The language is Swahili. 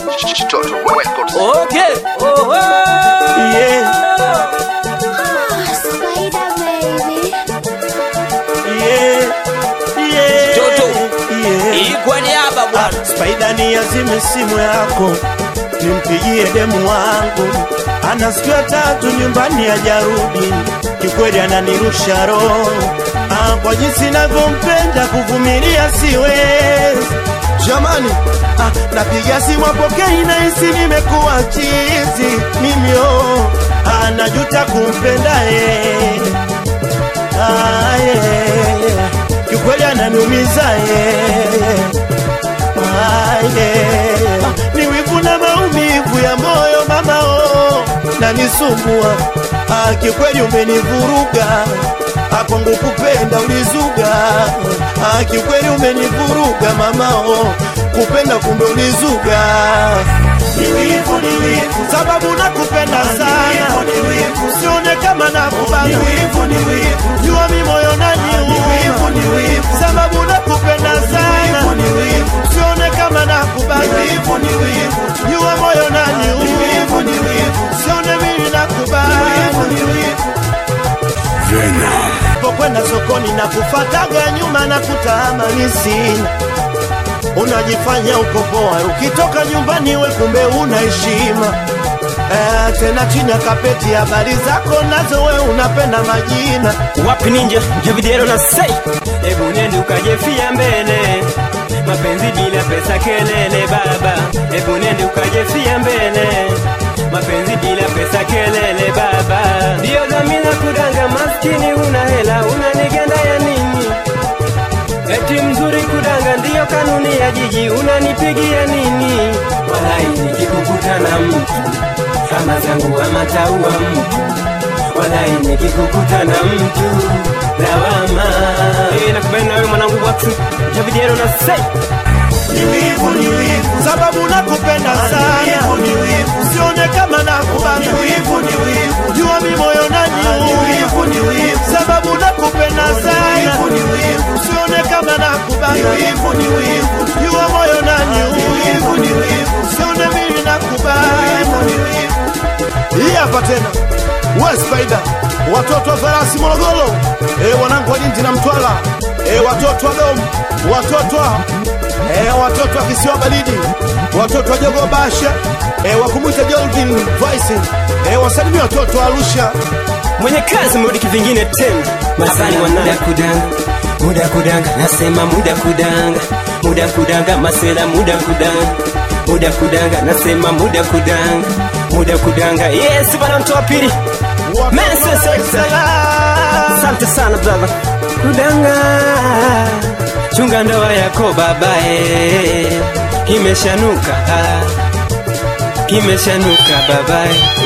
Total Records. Okay. Oh, oh. Yeah, Spider baby. yeah, yeah, Toto. yeah. Hii kwa niaba bwana. Spaida ni azime simu yako, nimpigie demu wangu, ana siku ya tatu nyumbani hajarudi, kikweli ananirusha roho ah, kwa jinsi navyompenda kuvumilia siwezi jamani. Ah, napiga simu apokei, nahisi nimekuwa chizi mimi oh, ah, najuta kumpenda yeye ah, yeah. kikweli ananiumiza yeye Ah, yeah. ni wivu na maumivu ya moyo mama oh, nanisumbua ah, kikweli umenivuruga Ah, kwangu kupenda ulizuga ah, kikweli umenivuruga mama oh, kupenda kumbe ulizuga ni wivu, ni wivu, sababu nakupenda sana, usione kama nakubana, jua mi moyo naniuma, sababu nakupenda sana, usione kama nakubana, jua moyo naniuma, usione mimi nakubana pokwenda sokoni na kufataga nyuma na kutamani sina unajifanya uko poa ukitoka nyumbani we kumbe una heshima eh, tena chini ya kapeti habari zako nazo we unapenda majina wapi ninja javidero na sei hebu nende ukajefia mbele mapenzi bila pesa kelele baba hebu nende ukajefia mbele mapenzi bila pesa kelele baba ndiyo dhamira kudanga maskini una hela unanigenda ya nini eti mzuri kudanga ndiyo kanuni ya jiji unanipigia nini walai nikikukuta na mtu kama zangu amataua mtu walai nikikukuta na mtu lawama hey, nakubali na wewe mwanangu watu javidiero na sei ni wivu, ni wivu, sababu nakupenda sana, usione kama nakubana, jua mi moyo naniuma, sababu nakupenda sana, usione kama nakubana, jua moyo naniuma, usione mimi nakubana. Hii hapa tena we Spider, watoto wa farasi Morogoro, e, wanangu wa Lindi na Mtwara, e, watoto wa Dom, watoto wa e, watoto wa kisiwa baridi, watoto wa Jogo Basha, e, wakumwita Jordan Voice, e, wasalimia watoto wa Arusha. mwenye kazi mrudi kivingine tena masani muda kudanga muda kudanga nasema muda kudanga muda kudanga masela muda kudanga muda kudanga nasema muda kudanga muda kudanga yes bana mtu wa pili Mensa Sector. asante sana brother kudanga chunga ndoa yako babae kimeshanuka ah. kimeshanuka babae